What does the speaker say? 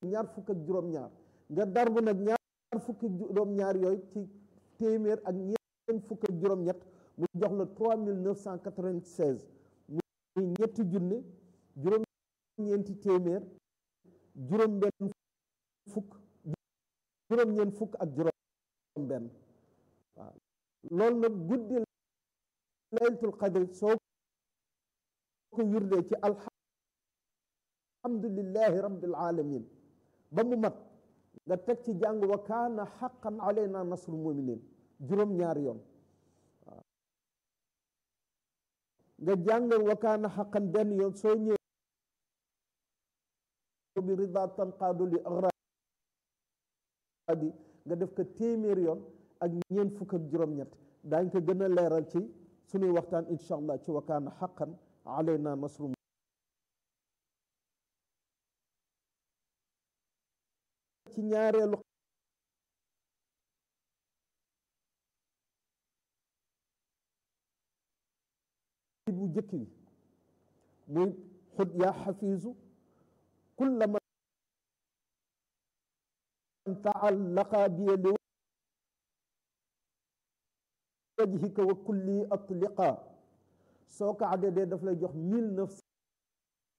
ñaar fukk ak juróom-ñaar nga darbu nag ñaar fukk ak juróom-ñaar yooyu ci téeméer ak ñeent fukk ak juróom-ñett mu jox la trois mille neuf cent quatre-vingt-seize muy ñetti junne juróom-ñeenti téeméer juróom-benn fukk juróom-ñeent fukk ak juróom-benn waaw loolu nag guddi laylatul qadr soo ko wirdee ci alhamdulillahi rabbil alamin ba mu mat nga teg ci jàng wa kaana xaqan alayna nasrul muminin juróom-ñaari yoon waaw nga jàng wa kaana xaqan benn yoon soo ñëwee bi rida tanqaadu li agradi nga def ko téeméer yoon ak ñeent fukk ak juróom-ñett daañ ko gën a leeral ci suñuy waxtaan incha allah ci wa kaana xaqan alayna nasrul ci ñaareelu bu jëkk bi muy xud yaa xafiisu kulla man taallaqa biya li wajhika wa kulli atliqa soo ko addee daf lay jox mille neuf